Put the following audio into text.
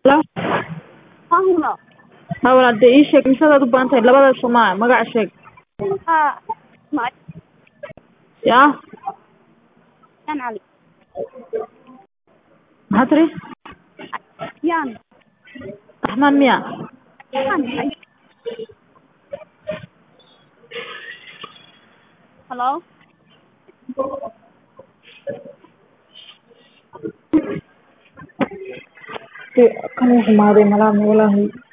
Hello? Fahmo. Haa walaal dee ii sheeg imisaad u baahan tahay labada Soomaa magaca sheeg Haa. Ma yaa yan Ali. maxaa tiri Yan. raxmaan miya Yan. Hello. kan uu xumaaday malaha walaahi